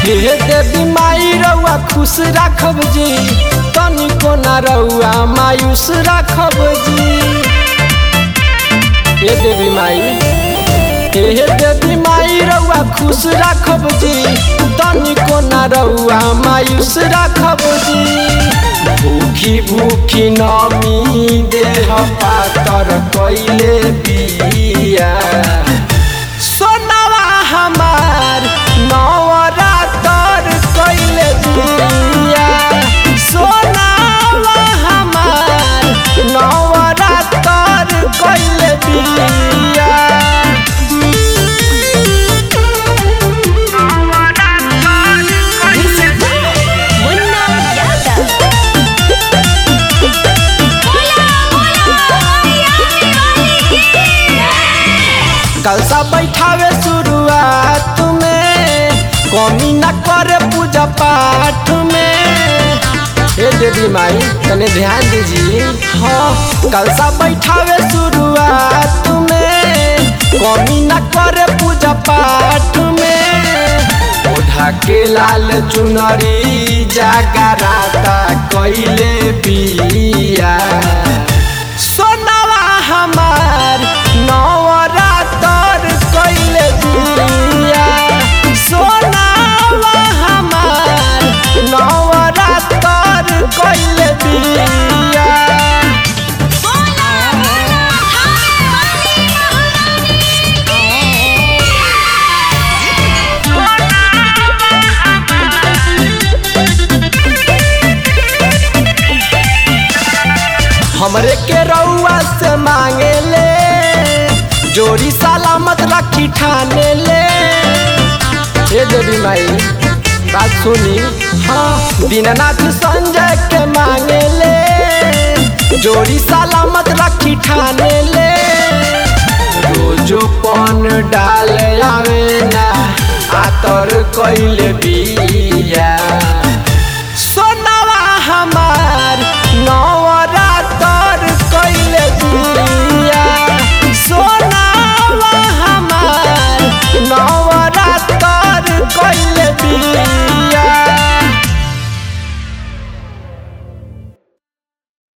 हे देवी माई रउआ खुश राखब जी तनिको ना रउआ मायूस राखब जी हे देवी माई हे देवी माई रउआ खुश राखब जी तनिको ना रउआ मायूस राखब जी भूखी भूखी नमी देह पातर कैले बिया सोनावा हमार नवरातर कैले बिया सोनावा हमार नवरातर कैले बिया मुन्ना यादव बोला बोला यामी वाली कलसा बैठावे शुरुआत में कमी न करे पूजा पाठ में हे देवी माई तने ध्यान दीजिए हाँ कलसा बैठावे शुरुआत में कमी न करे पूजा पाठ में ओढ़ा के लाल चुनरी जागराता कैले बिया सोनावा हमार नवरातर कैले बिया सोनावा हमार नवरातर कैले बिया बोला बोला थाने वाली हमरे के रउआ से मांगे ले जोड़ी सलामत रखी ठाने ले हे देवी माई बात सुनी हाँ दीननाथ संजय के मांगे ले जोड़ी सलामत रखी ठाने ले रोजो पन डाल आवे ना आतर कैले बिया